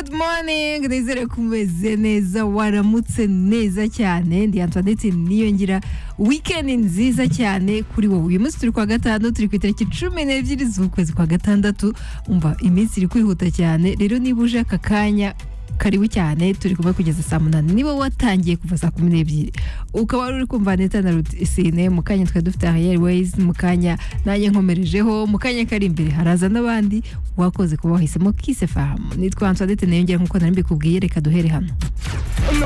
cyane ngo nizere ko umeze neza waramutse neza cyane ndi antoinette niyongira wikendi nziza cyane kuri wowe uyu munsi turi kwa gatanu turi ku itariki cumi n'ebyiri z'ukwezi kwa gatandatu umva iminsi iri kwihuta cyane rero niba uje aka kanya karibu cyane turi kumwe kugeza saa munani niba watangiye kuva saa kumi n'ebyiri ukaba wari uri kumva neta na rutine mu kanya twari dufite airways mu kanya nanjye nkomerejeho mu kanya kari imbere haraza n'abandi wakoze kuba wahisemo kise fahamu nitwa antoinette nayongera nk'uko nari mbikubwiye reka duhere hano